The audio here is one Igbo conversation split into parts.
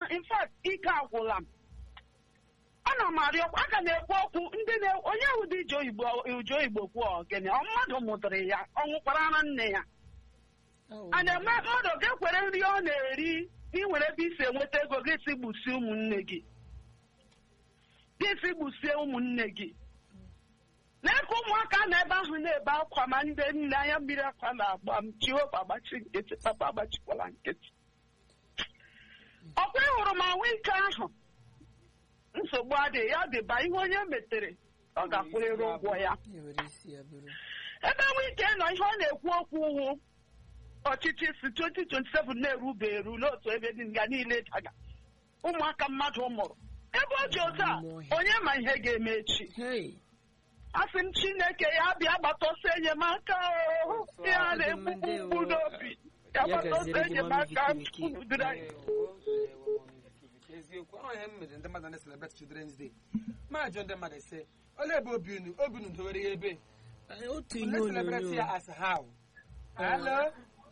in fact ike agwụla m ana m arịọkwa aka na-ekwu okwu ndị na onye ụdị ije oyibo uje oyibo kwuo ogene ọ mmadụ mụtara ya ọ nwụkwara ara nne ya a na-eme mmadụ ga-ekwere nri ọ na-eri ị nwere ebe isi enweta ego gị si gbusie ụmụnne gị gị si gbusie ụmụnne gị na-eke ụmụaka na ebe ahụ na-ebe akwa ma ndị nne anya mmiri akwa na-agba m chiwekwa agbachi nkịtị papa agbachikwala nkịtị ọkwa ịhụrụ ma nwa ike ahụ nsogbu adịghị ya dịba ihe onye metere ọ ga-akwụrịrị ụgwọ ya ewere isi ya bụrụ ebe nwa ike nọ ihe ọ na-ekwu okwu uwu ọchịchị si 2027 na-erube eru n'otu ebe dị nga niile daga ụmụaka mmadụ mụrụ ebe ọ dị otu a onye ma ihe ga-eme echi hei asị m chineke ya bịa gbata ọsọ enyemaka o ya na-ekwu mkpu n'obi ya gbata ọsọ enyemaka unu dịrị anyị eziokwu ọ ihe m mere ndị mmadụ na-celebrate children's day ma jụọ ndị mmadụ ise olee ebe obi unu obi unu dowere ya ebe Ee, otu ihe unu celebrate onyonyo ya as how hello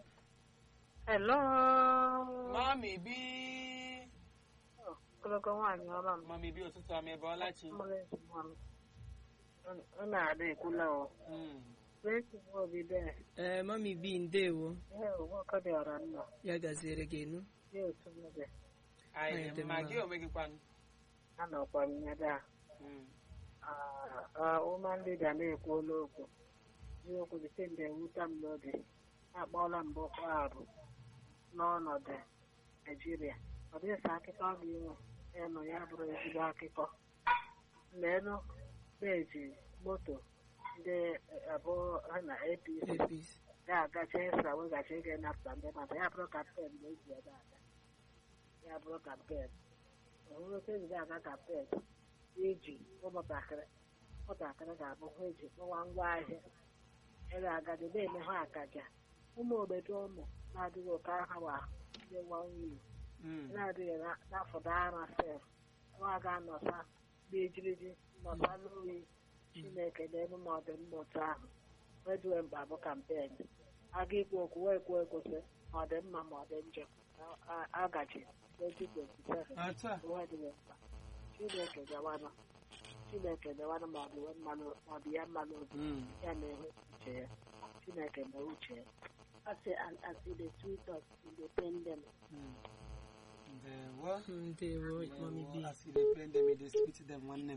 Hello. mami bi Ogologo nwaanyị ọma m. mami bi ụtụtụ ọma ebe ọlachi Mụrụ ezi nwa m. Ọ- Ọ na-ada ekwula o. Mm. Wee nwa obi bee. ee mami bi ndewo Ihe nwoke dị ọra nna. ya gaziere gị enu Ya otu m dị. anyị Anyị dị dị mma mma. gị onwe gị kwanụ Anọkwa m ya daa. Mm. ụma ndị ga na-ekwuola okwu. Eziokwu dị sị mgbe ewute m n'obi. Akpọọla m Boko Haram n'ọnọdụ Naijiria. Ọ dịghị sọ akụkọ ọ ga-enwe ịnụ ya bụrụ ezigbo akụkọ. Leenụ peji moto ndị abụọ ha na APC APC ga-agacha ịsa weghachi ego ịnapụta ndị mmadụ ya bụrụ kampen na-eji ebe aga ya bụrụ kampen ọhụrụ otu eji aga kampen iji ụmụntakịrị ụmụntakịrị ga-abụ ha eji kpọwa ngwa ahịa ere agadi na-eme ha akaja ụmụ obodo ụmụ na-adịghị oke aha wa ndị nwa nwunye Mm. na-adịghị na- n'afọdụ ara sef nwa ga-anọsa n'ejiriji nọsa n'oyi chineke n'elu ma ọdịmma otu ahụ wedue mkpa bụ kampen aga ikwu okwu wee kwuo ekwesị ma ọ dị mma ma ọ dị njọ a- a- agaji 2027 otu a wedue mkpa chineke gawanụ chineke gawanụ ma ọ dị we mmanụ ma ọ dị ya mmanụ obi Mm. ya na-ehe uche ya chineke mee uche ya asị asị the sweet of independence Mm. ndewo ndewo mami bi ndewo as you dey play them you dey sweet them nwanne m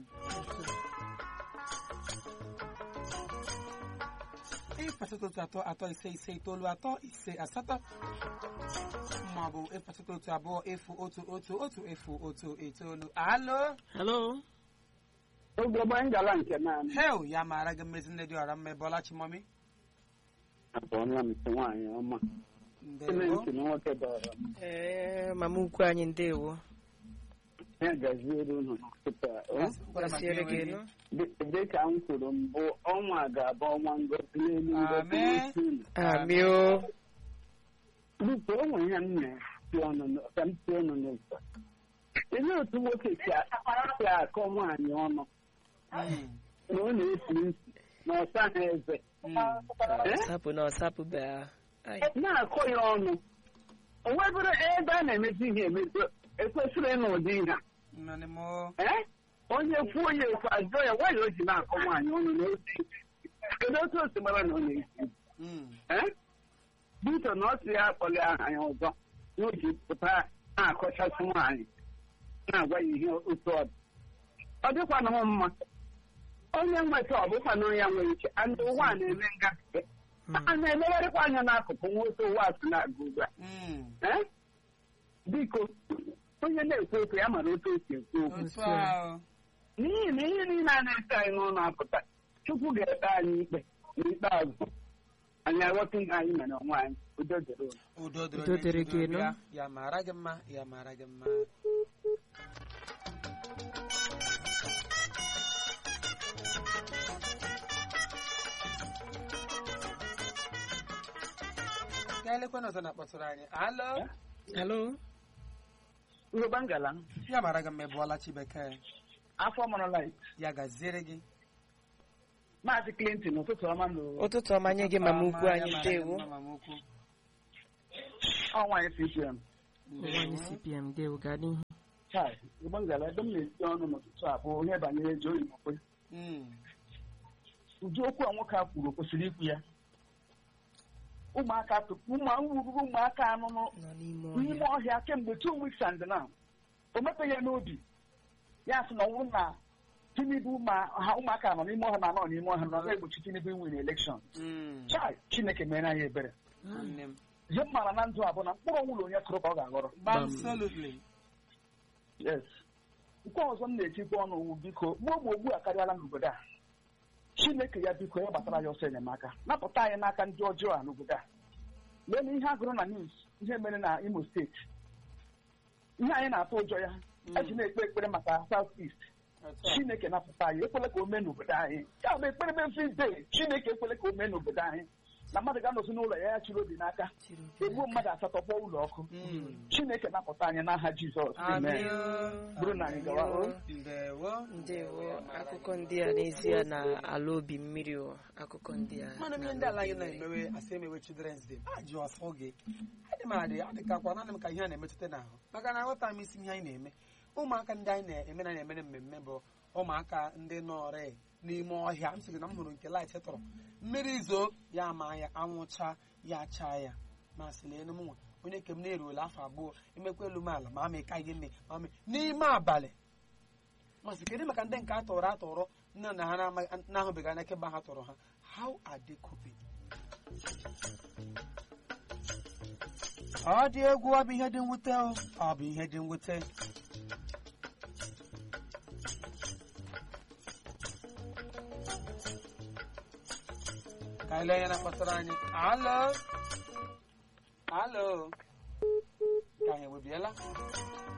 ịkpatụta otu atọ atọ ise ise itoolu atọ ise asatọ maọbụ ịkpatụta otu abụọ efu otu otu otu efu otu itoolu alo halo ogbe ngala nke naanị hel ya maara gị mmezi nne dị ọra mma ebe chimọmi abụọla m isi nwaanyị ọma ime ndewo ntị na nwoke dọrọ m ee mama ukwu anyị ndewo ya gaziere unu tupu gaziere gị enu dị ka m kwuru mbụ ọnwa ga-abụ ọnwa ngozi n'elu Amen. ngozi unu amị o biko o nwere ihe m na-esi ọnụ n- ka m si ọnụ n'ụzọ ele otu nwoke si a- si akọ nwaanyị ọnụ Mm. na ọ na-esi isi na ọsa ha eze Mm. Eh? sapụ na ọsapụ bịa Ai, na-akọ ya ọnụ o nwebụrụ ebe a na-emezi ihe emezi ekwesịrị ịnụ ụdị ihe a Nnọnị m o. Eh? onye kwuo ya ekwu ajụọ ya nwanyị o ji na-akọ nwaanyị ọnụ na ose kedu otu o si mara na ọ na-esi Mm. Eh? biko na ọ sị ya akpọli aha ya ọzọ na o ji pụta na-akọchasị nwaanyị na-agwa ya ihe otu ọ dị ọ dịkwana m mma onye nweta ọ bụkwa na onye nwere uche andị ụwa a na-eme ngafe a na-emegharịkwa anya n'akụkụ nwoke ụwa a si na-aga ugbu a Mm. Eh? biko onye na-ekwu okwu ya mara otu o si ekwu okwu otu a n'ihi na ihe niile a na-ese anyị n'ụlọ apụta chukwu ga-ekpe anyị ikpe n'ikpeazụ anyị aghọta ihe anyị mere onwe anyị udo dịrị unu. udo dịrị Udo onye dịrị ji gị, obi nụ. ya. ya mara gị mma ya mara gị mma ka elekwana ọzọ na-akpọtụrụ anyị alo halo Yoruba ngala ya mara gị mma ị bụọla chibekee afọ mụrụla ya gaziere gị maazị Clinton ụtụtụ ọma na ụtụtụ ọma nye gị mama ukwu Ọma, anyị ya mara gị ndewo mma, mama ukwu. ọnwa CPM ụwa anyị cpm ndewo gaa n'ihu chai igbo ngala ebe m na-esi ọnụ n'ụtụtụ a bụ ihe banyere eji oyibo kwe Mm. ụdị okwu a nwoke a kwuru o kwesịrị ikwu ya ụmụaka tụpụ ụmụ ruru ụmụaka anụnụ nọ n'ime n'ime ọhịa ọhịa kemgbe two weeks and now o mepeghị ya n'obi ya sị na ọ bụrụ na tinubu ma ha ụmụaka nọ n'ime ọhịa ma nọ n'ime ọhịa nọ na-egbochi tinubu inwere elekshọn Mm. chai chineke mere anyị ebere Nwanne m. ihe m maara na ndụ a bụ na mkpụrụ ọnwụlọ onye kụrụ ka ọ ga-aghọrọ Absolutely. yes nke ọzọ m na-etikwa ọnụ wu biko mụ ogbe ogbu a karịala n'obodo a chineke ya biko ya gbatara ya ọsọ enyemaka napụta anyị n'aka ndị ọjọọ a n'obodo a lee na ihe a gụrụ na news ihe mere na imo steeti ihe anyị na-atụ ụjọ ya eji na-ekpe ekpere maka south east Otu a. chineke napụta anyị ekwele ka o mee n'obodo anyị ya bụ ekpere memphis chineke ekwele ka o mee n'obodo anyị na mmadụ ga-anọzi n'ụlọ ya ya chiri obi n'aka chiri obi egbuo mmadụ asatọ kpọọ ụlọ ọkụ Mm. chineke napụta anyị n'aha jizọs amen Amen. bụrụ na anyị gawa o Ndewo. ndewo akụkọ ndị a n'ezie na-ala obi mmiri o akụkọ ndị a mmanụ ihe ndị ala anyị na-emewe asị emewe children's day a ji ọsọ gị adị m adị adịkakwa naanị m ka ihe a na-emetụta n'ahụ maka na aghọta m isi ihe anyị na-eme ụmụaka ndị anyị na-eme na na-emere mmemme bụ ụmụaka ndị nọrị n'ime ọhịa m sị gị na m hụrụ nke light tọrọ mmiri zoo ya ma ya anwụcha ya chaa ya ma sị lee m nwa onye nke m na-eruola afọ abụọ emekwa elu m ala ma ama ịka ihe mme ma mee n'ime abalị masị kedu maka ndị nke a tọrọ atọrọ nne na ha na-ama- na-ahụbeghị anya kemgbe ha tọrọ ha how are they coping? ọ dị egwu ọ bụ ihe dị mwute o ọ bụ ihe dị mwute ka anyị lee anya na kpọtara anyị alo alo ka anyị ewebiela